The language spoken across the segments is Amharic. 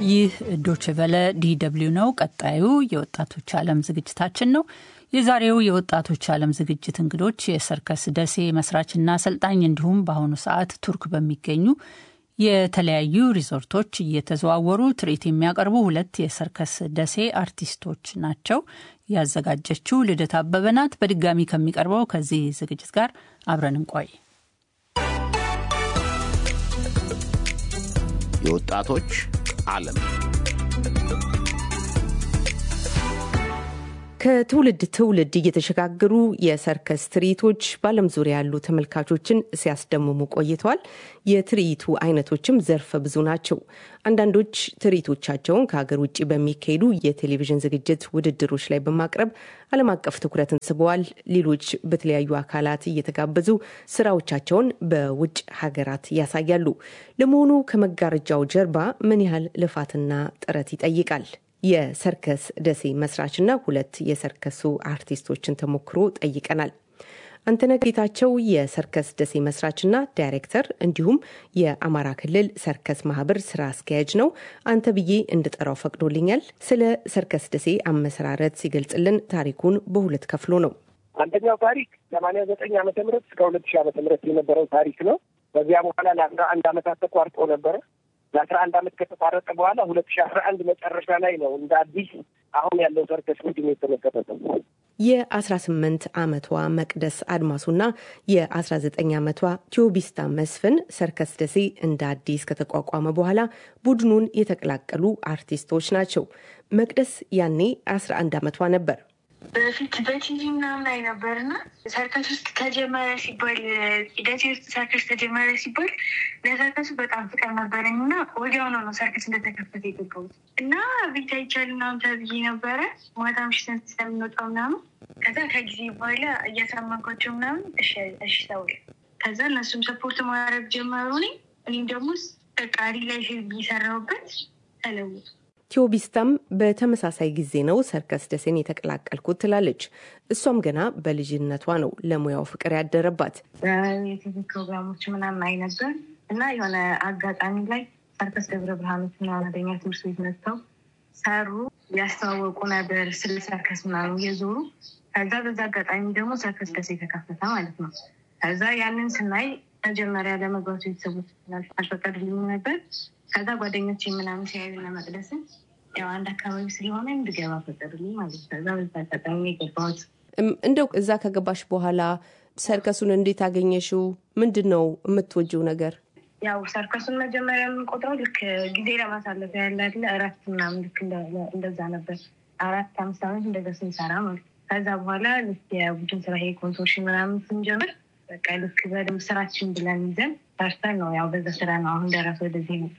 ይህ ዶችቨለ ዲደብሊው ነው። ቀጣዩ የወጣቶች ዓለም ዝግጅታችን ነው። የዛሬው የወጣቶች ዓለም ዝግጅት እንግዶች የሰርከስ ደሴ መስራችና አሰልጣኝ እንዲሁም በአሁኑ ሰዓት ቱርክ በሚገኙ የተለያዩ ሪዞርቶች እየተዘዋወሩ ትርኢት የሚያቀርቡ ሁለት የሰርከስ ደሴ አርቲስቶች ናቸው። ያዘጋጀችው ልደት አበበ ናት። በድጋሚ ከሚቀርበው ከዚህ ዝግጅት ጋር አብረን እንቆይ። የወጣቶች ዓለም ከትውልድ ትውልድ እየተሸጋገሩ የሰርከስ ትርኢቶች በዓለም ዙሪያ ያሉ ተመልካቾችን ሲያስደምሙ ቆይተዋል። የትርኢቱ አይነቶችም ዘርፈ ብዙ ናቸው። አንዳንዶች ትርኢቶቻቸውን ከሀገር ውጭ በሚካሄዱ የቴሌቪዥን ዝግጅት ውድድሮች ላይ በማቅረብ ዓለም አቀፍ ትኩረትን ስበዋል። ሌሎች በተለያዩ አካላት እየተጋበዙ ስራዎቻቸውን በውጭ ሀገራት ያሳያሉ። ለመሆኑ ከመጋረጃው ጀርባ ምን ያህል ልፋትና ጥረት ይጠይቃል? የሰርከስ ደሴ መስራችና ሁለት የሰርከሱ አርቲስቶችን ተሞክሮ ጠይቀናል። አንተነህ ጌታቸው የሰርከስ ደሴ መስራችና ዳይሬክተር እንዲሁም የአማራ ክልል ሰርከስ ማህበር ስራ አስኪያጅ ነው። አንተ ብዬ እንድጠራው ፈቅዶልኛል። ስለ ሰርከስ ደሴ አመሰራረት ሲገልጽልን ታሪኩን በሁለት ከፍሎ ነው። አንደኛው ታሪክ ሰማንያ ዘጠኝ ዓመተ ምህረት እስከ ሁለት ሺህ ዓመተ ምህረት የነበረው ታሪክ ነው። በዚያ በኋላ ለአስራ አንድ ዓመታት ተቋርጦ ነበረ። ለአስራ አንድ ዓመት ከተቋረጠ በኋላ ሁለት ሺህ አስራ አንድ መጨረሻ ላይ ነው እንደ አዲስ አሁን ያለው ሰርከስ ቡድን የተመሰረተው። የ18 ዓመቷ መቅደስ አድማሱና የ19 ዓመቷ ቲዮቢስታ መስፍን ሰርከስ ደሴ እንደ አዲስ ከተቋቋመ በኋላ ቡድኑን የተቀላቀሉ አርቲስቶች ናቸው። መቅደስ ያኔ 11 ዓመቷ ነበር። በፊት በቲቪ ምናምን ላይ ነበር እና ሰርከስ ውስጥ ተጀመረ ሲባል ደሴ ውስጥ ሰርከስ ተጀመረ ሲባል ለሰርከሱ በጣም ፍቅር ነበረኝ እና ወዲያውኑ ነው ሰርከስ እንደተከፈተ የገባሁት እና ቤት አይቻል ምናምን ተብዬ ነበረ ማታ ምሽትን ስለምንወጣው ምናምን ከዛ ከጊዜ በኋላ እያሳመንኳቸው ምናምን እሺ ተውል ከዛ እነሱም ሰፖርት ማድረግ ጀመሩ። እኔም ደግሞ ቃሪ ላይ እየሰራሁበት ተለወጡ። ቲዮቢስታም በተመሳሳይ ጊዜ ነው ሰርከስ ደሴን የተቀላቀልኩት ትላለች። እሷም ገና በልጅነቷ ነው ለሙያው ፍቅር ያደረባት። የቲቪ ፕሮግራሞች ምናምን አይ ነበር እና የሆነ አጋጣሚ ላይ ሰርከስ ደብረ ብርሃኖች ምናምን ወደኛ ትምህርት ቤት መጥተው ሰሩ፣ ያስተዋወቁ ነበር ስለ ሰርከስ ምናምን እየዞሩ ከዛ በዛ አጋጣሚ ደግሞ ሰርከስ ደሴ የተከፈተ ማለት ነው። ከዛ ያንን ስናይ መጀመሪያ ለመግባቱ ቤተሰቦች አልፈቀዱልኝም ነበር። ከዛ ጓደኞች ምናምን ሲያዩና መቅደስን ያው አንድ አካባቢ ስለሆነ እንድገባ ፈቀዱልኝ ማለት ነው። ከዛ በዛ አጋጣሚ የገባሁት። እንደው እዛ ከገባሽ በኋላ ሰርከሱን እንዴት አገኘሽው? ምንድን ነው የምትወጂው ነገር? ያው ሰርከሱን መጀመሪያ የምንቆጥረው ልክ ጊዜ ለማሳለፍ ያለ አይደለ እረፍት ምናምን ልክ እንደዛ ነበር። አራት አምስት ዓመት እንደዛ ስንሰራ ማለት ከዛ በኋላ ልክ የቡድን ስራ ይሄ ኮንሶርሽን ምናምን ስንጀምር በቃ ልክ በደንብ ስራችን ብለን ይዘን ሰርተን ነው ያው በዛ ስራ ነው አሁን ደረሰ ወደዚህ ይመጣ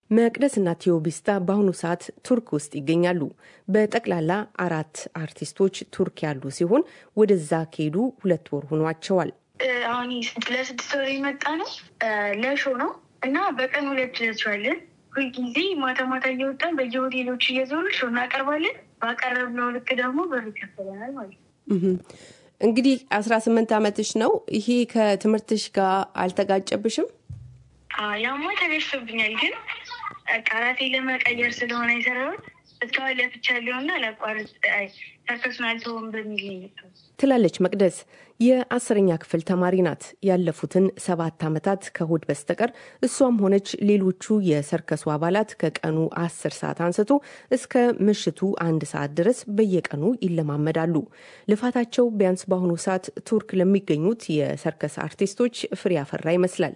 መቅደስና ቲዮቢስታ በአሁኑ ሰዓት ቱርክ ውስጥ ይገኛሉ። በጠቅላላ አራት አርቲስቶች ቱርክ ያሉ ሲሆን ወደዛ ከሄዱ ሁለት ወር ሆኗቸዋል። አሁን ለስድስት ወር የመጣ ነው ለሾ ነው እና በቀን ሁለት ለቸዋለን። ሁልጊዜ ማታ ማታ እየወጣን በየሆቴሎች እየዞሩ ሾ እናቀርባለን። ባቀረብነው ልክ ደግሞ ብር ይከፈለናል ማለት ነው። እንግዲህ አስራ ስምንት ዓመትሽ ነው። ይሄ ከትምህርትሽ ጋር አልተጋጨብሽም? ያማ ተገዝቶብኛል፣ ግን ቃላቴ ለመቀየር ስለሆነ የሰራሁት እስካሁን ለፍቻለሁና ለቋርጥ ሰርከሱን አልተውም በሚል ነው ትላለች መቅደስ። የአስረኛ ክፍል ተማሪ ናት። ያለፉትን ሰባት ዓመታት ከእሁድ በስተቀር እሷም ሆነች ሌሎቹ የሰርከሱ አባላት ከቀኑ አስር ሰዓት አንስቶ እስከ ምሽቱ አንድ ሰዓት ድረስ በየቀኑ ይለማመዳሉ። ልፋታቸው ቢያንስ በአሁኑ ሰዓት ቱርክ ለሚገኙት የሰርከስ አርቲስቶች ፍሬ ያፈራ ይመስላል።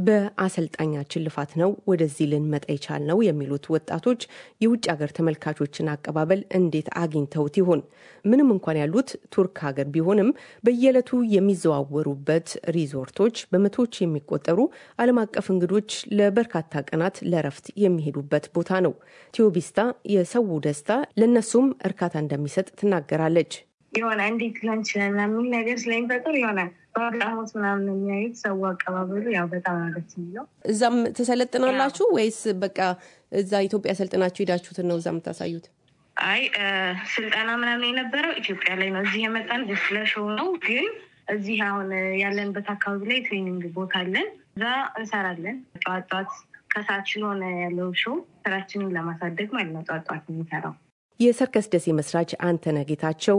በአሰልጣኛችን ልፋት ነው ወደዚህ ልንመጣ የቻልነው የሚሉት ወጣቶች የውጭ ሀገር ተመልካቾችን አቀባበል እንዴት አግኝተውት ይሆን? ምንም እንኳን ያሉት ቱርክ ሀገር ቢሆንም በየዕለቱ የሚዘዋወሩበት ሪዞርቶች በመቶዎች የሚቆጠሩ ዓለም አቀፍ እንግዶች ለበርካታ ቀናት ለረፍት የሚሄዱበት ቦታ ነው። ቲዮቢስታ የሰው ደስታ ለእነሱም እርካታ እንደሚሰጥ ትናገራለች። የሆነ እንዴት ሊሆን ይችላል የሚል ነገር ስለሚፈጥር የሆነ በአግራሞት ምናምን የሚያዩት ሰው አቀባበሉ ያው በጣም ነው ደስ የሚለው። እዛም ትሰለጥናላችሁ ወይስ በቃ እዛ ኢትዮጵያ ሰልጥናችሁ ሄዳችሁትን ነው እዛ የምታሳዩት? አይ ስልጠና ምናምን የነበረው ኢትዮጵያ ላይ ነው። እዚህ የመጣን ስለሾው ነው። ግን እዚህ አሁን ያለንበት አካባቢ ላይ ትሬኒንግ ቦታ አለን። እዛ እንሰራለን። ጠዋት ጠዋት ከሳችን ሆነ ያለው ሾው ስራችንን ለማሳደግ ማለት ነው ጧጧት የሚሰራው የሰርከስ ደሴ መስራች አንተነህ ጌታቸው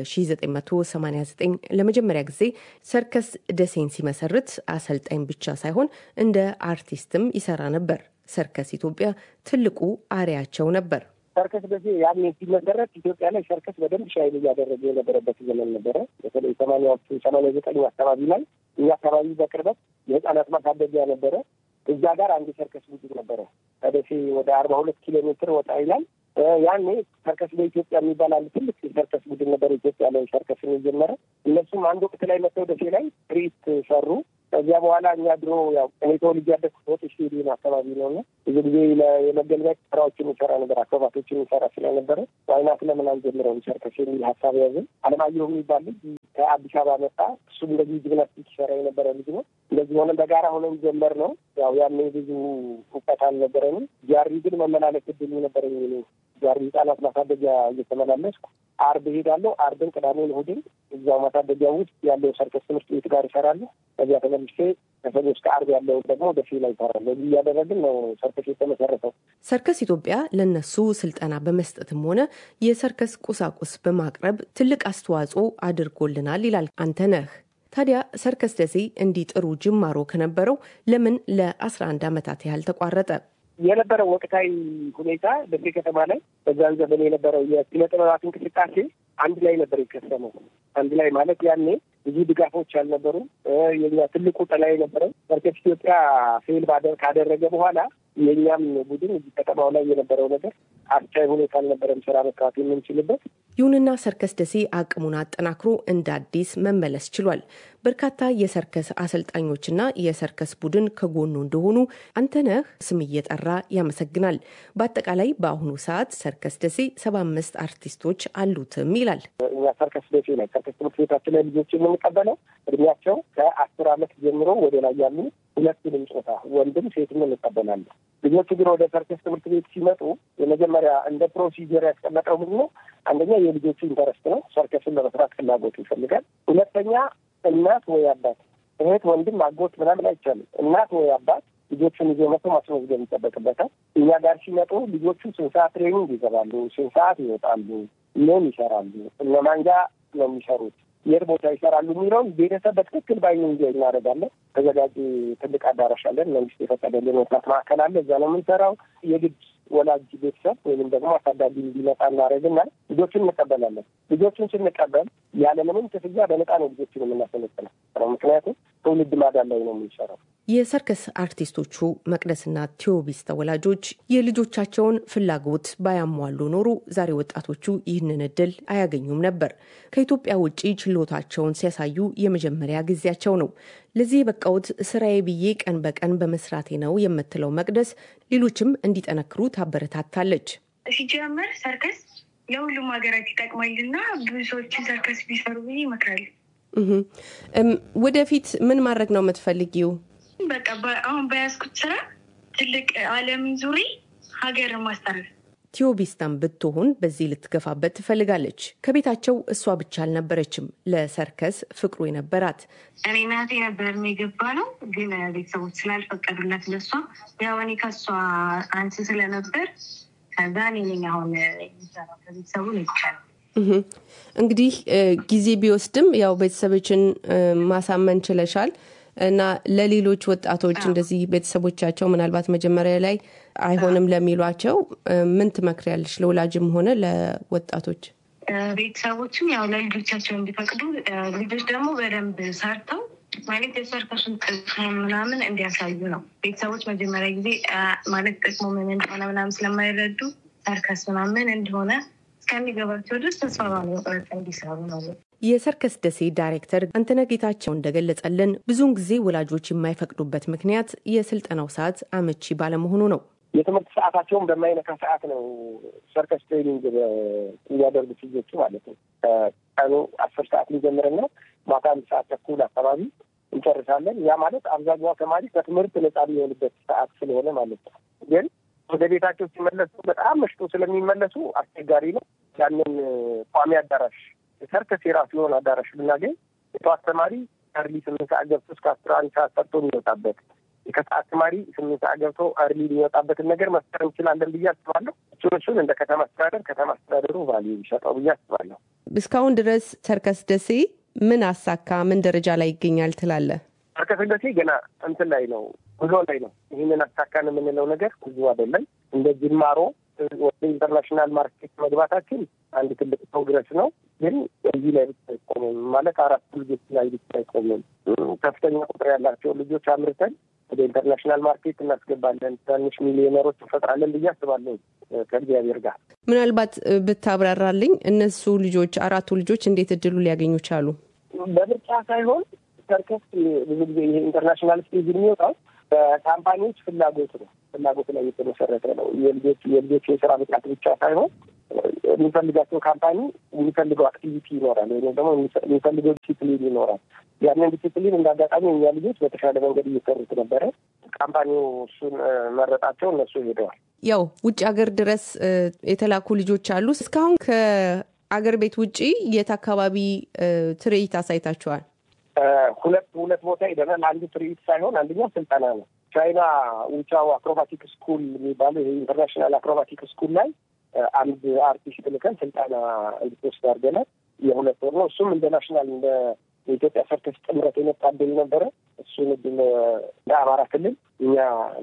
በ1989 ለመጀመሪያ ጊዜ ሰርከስ ደሴን ሲመሰርት አሰልጣኝ ብቻ ሳይሆን እንደ አርቲስትም ይሰራ ነበር። ሰርከስ ኢትዮጵያ ትልቁ አሪያቸው ነበር። ሰርከስ ደሴ ያኔ ሲመሰረት ኢትዮጵያ ላይ ሰርከስ በደንብ ሻይል እያደረገ የነበረበት ዘመን ነበረ። በተለይ ሰማንያዎቹ ሰማንያ ዘጠኝ አካባቢ ላይ እኛ አካባቢ በቅርበት የህፃናት ማሳደጊያ ነበረ። እዛ ጋር አንድ ሰርከስ ቡድን ነበረ። ከደሴ ወደ አርባ ሁለት ኪሎ ሜትር ወጣ ይላል። ያኔ ሰርከስ በኢትዮጵያ የሚባል አንድ ትልቅ የሰርከስ ቡድን ነበር። ኢትዮጵያ ላይ ሰርከስን የጀመረ እነሱም አንድ ወቅት ላይ መጥተው ደሴ ላይ ትርኢት ሰሩ። ከዚያ በኋላ እኛ ድሮ ያው እኔ ተወልጄ ያደግኩት ሆጤ ስቴዲየም አካባቢ ነው እና ብዙ ጊዜ የመገልበጥ ስራዎችን የሚሰራ ነበር፣ አክሮባቶችን የሚሰራ ስለነበረ ዋይናት ለምን አንጀምረውም ሰርከስ የሚል ሀሳብ ያዝን። አለማየሁ የሚባል ልጅ ከአዲስ አበባ መጣ። እሱም እንደዚህ ጂምናስቲክ ይሰራ የነበረ ልጅ ነው። እንደዚህ ሆነን በጋራ ሆነን ጀመር ነው። ያው ያኔ ብዙ እውቀት አልነበረንም። ጃሪ ግን መመላለስ እድሉ ነበረኝ። ጃሪ ህጻናት ማሳደጊያ እየተመላለስኩ አርብ እሄዳለሁ። አርብን፣ ቅዳሜን፣ እሑድን እዛው ማሳደጊያ ውስጥ ያለው ሰርከስ ትምህርት ቤት ጋር ይሰራለሁ። ከዚያ ተመልሼ ከሰኞ እስከ አርብ ያለው ደግሞ ደሴ ላይ ይሰራለሁ። እዚህ እያደረግን ነው ሰርከስ የተመሰረተው። ሰርከስ ኢትዮጵያ ለነሱ ስልጠና በመስጠትም ሆነ የሰርከስ ቁሳቁስ በማቅረብ ትልቅ አስተዋጽኦ አድርጎልናል ይላል አንተነህ። ታዲያ ሰርከስ ደሴ እንዲህ ጥሩ ጅማሮ ከነበረው ለምን ለአስራ አንድ ዓመታት ያህል ተቋረጠ? የነበረው ወቅታዊ ሁኔታ ደሴ ከተማ ላይ በዛን ዘመን የነበረው የኪነ ጥበባት እንቅስቃሴ አንድ ላይ ነበር የከሰመው። አንድ ላይ ማለት ያኔ ብዙ ድጋፎች አልነበሩ። የኛ ትልቁ ጥላ የነበረው ሰርከስ ኢትዮጵያ ፌል ካደረገ በኋላ የእኛም ቡድን እዚህ ከተማው ላይ የነበረው ነገር አስቻይ ሁኔታ አልነበረም ስራ መስራት የምንችልበት። ይሁንና ሰርከስ ደሴ አቅሙን አጠናክሮ እንደ አዲስ መመለስ ችሏል። በርካታ የሰርከስ አሰልጣኞችና የሰርከስ ቡድን ከጎኑ እንደሆኑ አንተነህ ስም እየጠራ ያመሰግናል። በአጠቃላይ በአሁኑ ሰዓት ሰርከስ ደሴ ሰባ አምስት አርቲስቶች አሉትም ይላል። እኛ ሰርከስ ደሴ ላይ ሰርከስ ትምህርት ቤታችን ላይ ልጆች የምንቀበለው እድሜያቸው ከአስር ዓመት ጀምሮ ወደ ላይ ያሉ ሁለቱንም ጾታ ወንድም ሴትም እንቀበላለን። ልጆቹ ግን ወደ ሰርከስ ትምህርት ቤት ሲመጡ የመጀመሪያ እንደ ፕሮሲጀር ያስቀመጠው ምንድን ነው? አንደኛ የልጆቹ ኢንተረስት ነው። ሰርከስን ለመስራት ፍላጎቱ ይፈልጋል። ሁለተኛ እናት ወይ አባት፣ እህት፣ ወንድም፣ አጎት ምናምን አይቻልም። እናት ወይ አባት ልጆቹን ይዞ መቶ ማስመዝገብ ይጠበቅበታል። እኛ ጋር ሲመጡ ልጆቹ ስንት ሰዓት ትሬኒንግ ይገባሉ፣ ስንት ሰዓት ይወጣሉ፣ ምን ይሰራሉ፣ እነማን ጋር ነው የሚሰሩት የት ቦታ ይሰራሉ የሚለውን ቤተሰብ በትክክል ባይኑ እንዲ እናደርጋለን። ተዘጋጅ ትልቅ አዳራሽ አለን። መንግስት የፈቀደልን ወጣት ማዕከል አለ። እዛ ነው የምንሰራው። የግድ ወላጅ ቤተሰብ ወይም ደግሞ አሳዳጊ እንዲመጣ እናደርግና ልጆቹን እንቀበላለን። ልጆቹን ስንቀበል ያለምንም ክፍያ በነፃ ነው ልጆቹን የምናሰለጥነው። ምክንያቱም ትውልድ ማዳን ላይ ነው የምንሰራው። የሰርከስ አርቲስቶቹ መቅደስና ቴዎቢስ ተወላጆች የልጆቻቸውን ፍላጎት ባያሟሉ ኖሮ ዛሬ ወጣቶቹ ይህንን እድል አያገኙም ነበር። ከኢትዮጵያ ውጭ ችሎታቸውን ሲያሳዩ የመጀመሪያ ጊዜያቸው ነው። ለዚህ የበቃውት ስራዬ ብዬ ቀን በቀን በመስራቴ ነው የምትለው መቅደስ ሌሎችም እንዲጠነክሩ ታበረታታለች። ሲጀመር ሰርከስ ለሁሉም ሀገራት ይጠቅማልና ብዙ ሰዎችን ሰርከስ ቢሰሩ ብዬ ይመክራሉ። ወደፊት ምን ማድረግ ነው የምትፈልጊው? በቃ አሁን በያዝኩት ስራ ትልቅ ዓለምን ዙሪ ሀገርን ማስጠረፍ ቲዮቢስታን ብትሆን በዚህ ልትገፋበት ትፈልጋለች። ከቤታቸው እሷ ብቻ አልነበረችም ለሰርከስ ፍቅሩ የነበራት። እኔ ናቴ ነበር የገባ ነው፣ ግን ቤተሰቦች ስላልፈቀዱላት ለሷ ያው እኔ ከሷ አንስ ስለነበር ከዛ እኔ ነኝ አሁን የሚሰራው ከቤተሰቡ ይቻላል። እንግዲህ ጊዜ ቢወስድም ያው ቤተሰቦችን ማሳመን ችለሻል እና ለሌሎች ወጣቶች እንደዚህ ቤተሰቦቻቸው ምናልባት መጀመሪያ ላይ አይሆንም ለሚሏቸው ምን ትመክሪያለሽ? ለወላጅም ሆነ ለወጣቶች ቤተሰቦችም ያው ለልጆቻቸው እንዲፈቅዱ፣ ልጆች ደግሞ በደንብ ሰርተው ማለት የሰርከሱን ጥቅም ምናምን እንዲያሳዩ ነው። ቤተሰቦች መጀመሪያ ጊዜ ማለት ጥቅሙ ምን እንደሆነ ምናምን ስለማይረዱ ሰርከስ ምናምን እንደሆነ እስከሚገባቸው ድረስ ተስፋ ባለመቁረጥ እንዲሰሩ ነው። የሰርከስ ደሴ ዳይሬክተር አንተነህ ጌታቸው እንደገለጸልን ብዙውን ጊዜ ወላጆች የማይፈቅዱበት ምክንያት የስልጠናው ሰዓት አመቺ ባለመሆኑ ነው። የትምህርት ሰዓታቸውን በማይነካ ሰዓት ነው ሰርከስ ትሬኒንግ የሚያደርጉት ልጆቹ ማለት ነው። ቀኑ አስር ሰዓት ሊጀምርና ማታ አንድ ሰዓት ተኩል አካባቢ እንጨርሳለን። ያ ማለት አብዛኛው ተማሪ ከትምህርት ነጻ የሚሆንበት ሰዓት ስለሆነ ማለት ነው። ግን ወደ ቤታቸው ሲመለሱ በጣም መሽቶ ስለሚመለሱ አስቸጋሪ ነው። ያንን ቋሚ አዳራሽ ሰርከስ የራሱ የሆነ አዳራሽ ብናገኝ የጠዋት ተማሪ ከርሊ ስምንት ሰዓት ገብቶ እስከ አስራ አንድ ሰዓት ሰርቶ የሚወጣበት የከሰዓት ተማሪ ስምንት ሰዓት ገብቶ አርሊ ሊወጣበትን ነገር መፍጠር እንችላለን ብዬ አስባለሁ። እሱን እሱን እንደ ከተማ አስተዳደር ከተማ አስተዳደሩ ቫልዩ ቢሰጠው ብዬ አስባለሁ። እስካሁን ድረስ ሰርከስ ደሴ ምን አሳካ? ምን ደረጃ ላይ ይገኛል ትላለህ? ሰርከስ ደሴ ገና እንትን ላይ ነው፣ ጉዞ ላይ ነው። ይህንን አሳካን የምንለው ነገር ብዙ አይደለም። እንደ ጅማሮ ወደ ኢንተርናሽናል ማርኬት መግባታችን አንድ ትልቅ ፕሮግረስ ነው። ግን እዚህ ላይ ብቻ አይቆምም ማለት አራት ልጆች ላይ ብቻ አይቆምም። ከፍተኛ ቁጥር ያላቸው ልጆች አምርተን ወደ ኢንተርናሽናል ማርኬት እናስገባለን። ትናንሽ ሚሊዮነሮች እንፈጥራለን ብዬ አስባለሁ ከእግዚአብሔር ጋር። ምናልባት ብታብራራልኝ እነሱ ልጆች አራቱ ልጆች እንዴት እድሉ ሊያገኙ ቻሉ? በምርጫ ሳይሆን ሰርከስ ብዙ ጊዜ ይሄ ኢንተርናሽናል ስቴጅ የሚወጣው በካምፓኒዎች ፍላጎት ነው። ፍላጎት ላይ የተመሰረተ ነው። የልጆች የልጆች የስራ ብቃት ብቻ ሳይሆን የሚፈልጋቸው ካምፓኒ የሚፈልገው አክቲቪቲ ይኖራል፣ ወይም ደግሞ የሚፈልገው ዲሲፕሊን ይኖራል። ያንን ዲሲፕሊን እንደ አጋጣሚ እኛ ልጆች በተሻለ መንገድ እየሰሩት ነበረ። ካምፓኒው እሱን መረጣቸው፣ እነሱ ሄደዋል። ያው ውጭ ሀገር ድረስ የተላኩ ልጆች አሉ። እስካሁን ከአገር ቤት ውጭ የት አካባቢ ትርኢት አሳይታችኋል? ሁለት ሁለት ቦታ ሄደናል። አንዱ ትርኢት ሳይሆን አንደኛው ስልጠና ነው። ቻይና ውቻው አክሮባቲክ ስኩል የሚባለው ይሄ ኢንተርናሽናል አክሮባቲክ ስኩል ላይ አንድ አርቲስት ልከን ስልጠና እንድትወስድ አድርገናል። የሁለት ወር ነው። እሱም እንደ ናሽናል እንደ የኢትዮጵያ ሰርከስ ጥምረት የመጣ እድል ነበረ። እሱን እድል ለአማራ ክልል እኛ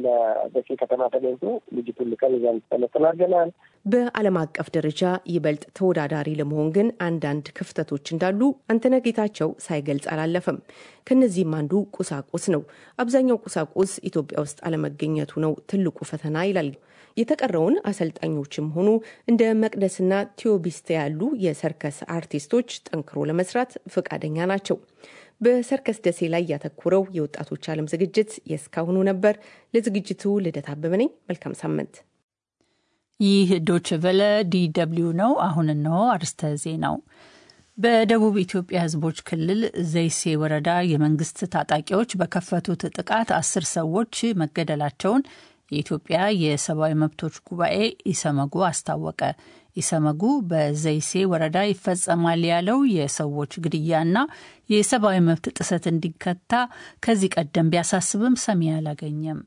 ለደሴ ከተማ ተገኝቶ ልጅቱን ልከን እዛ እንድትሰለጥን አድርገናል። በዓለም አቀፍ ደረጃ ይበልጥ ተወዳዳሪ ለመሆን ግን አንዳንድ ክፍተቶች እንዳሉ አንተነህ ጌታቸው ሳይገልጽ አላለፈም። ከነዚህም አንዱ ቁሳቁስ ነው። አብዛኛው ቁሳቁስ ኢትዮጵያ ውስጥ አለመገኘቱ ነው ትልቁ ፈተና ይላል። የተቀረውን አሰልጣኞችም ሆኑ እንደ መቅደስና ቴዎቢስተ ያሉ የሰርከስ አርቲስቶች ጠንክሮ ለመስራት ፈቃደኛ ናቸው። በሰርከስ ደሴ ላይ ያተኮረው የወጣቶች ዓለም ዝግጅት የእስካሁኑ ነበር። ለዝግጅቱ ልደት አበበ ነኝ። መልካም ሳምንት። ይህ ዶች ቨለ ዲደብሊው ነው። አሁን እነሆ አርስተ ዜናው። በደቡብ ኢትዮጵያ ሕዝቦች ክልል ዘይሴ ወረዳ የመንግስት ታጣቂዎች በከፈቱት ጥቃት አስር ሰዎች መገደላቸውን የኢትዮጵያ የሰብአዊ መብቶች ጉባኤ ኢሰመጉ አስታወቀ። ኢሰመጉ በዘይሴ ወረዳ ይፈጸማል ያለው የሰዎች ግድያና የሰብአዊ መብት ጥሰት እንዲከታ ከዚህ ቀደም ቢያሳስብም ሰሚ አላገኘም።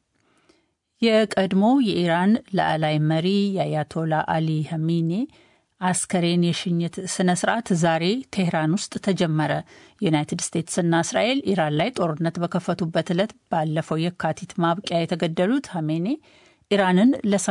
የቀድሞ የኢራን ላዕላይ መሪ የአያቶላ አሊ ሀሚኔ አስከሬን የሽኝት ስነ ስርዓት ዛሬ ቴህራን ውስጥ ተጀመረ። ዩናይትድ ስቴትስና እስራኤል ኢራን ላይ ጦርነት በከፈቱበት ዕለት ባለፈው የካቲት ማብቂያ የተገደሉት ሀሜኔ ኢራንን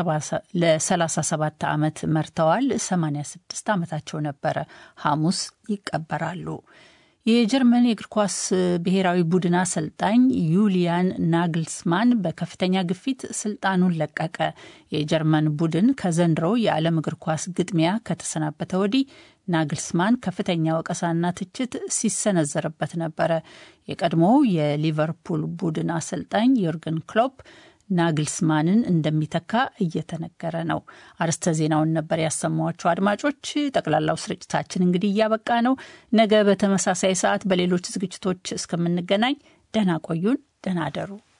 ለ37 ዓመት መርተዋል። 86 ዓመታቸው ነበረ። ሐሙስ ይቀበራሉ። የጀርመን የእግር ኳስ ብሔራዊ ቡድን አሰልጣኝ ዩሊያን ናግልስማን በከፍተኛ ግፊት ስልጣኑን ለቀቀ። የጀርመን ቡድን ከዘንድሮው የዓለም እግር ኳስ ግጥሚያ ከተሰናበተ ወዲህ ናግልስማን ከፍተኛ ወቀሳና ትችት ሲሰነዘርበት ነበረ። የቀድሞው የሊቨርፑል ቡድን አሰልጣኝ ዮርገን ክሎፕ ናግልስማንን እንደሚተካ እየተነገረ ነው። አርስተ ዜናውን ነበር ያሰማኋቸው አድማጮች። ጠቅላላው ስርጭታችን እንግዲህ እያበቃ ነው። ነገ በተመሳሳይ ሰዓት በሌሎች ዝግጅቶች እስከምንገናኝ ደህና ቆዩን። ደህና አደሩ።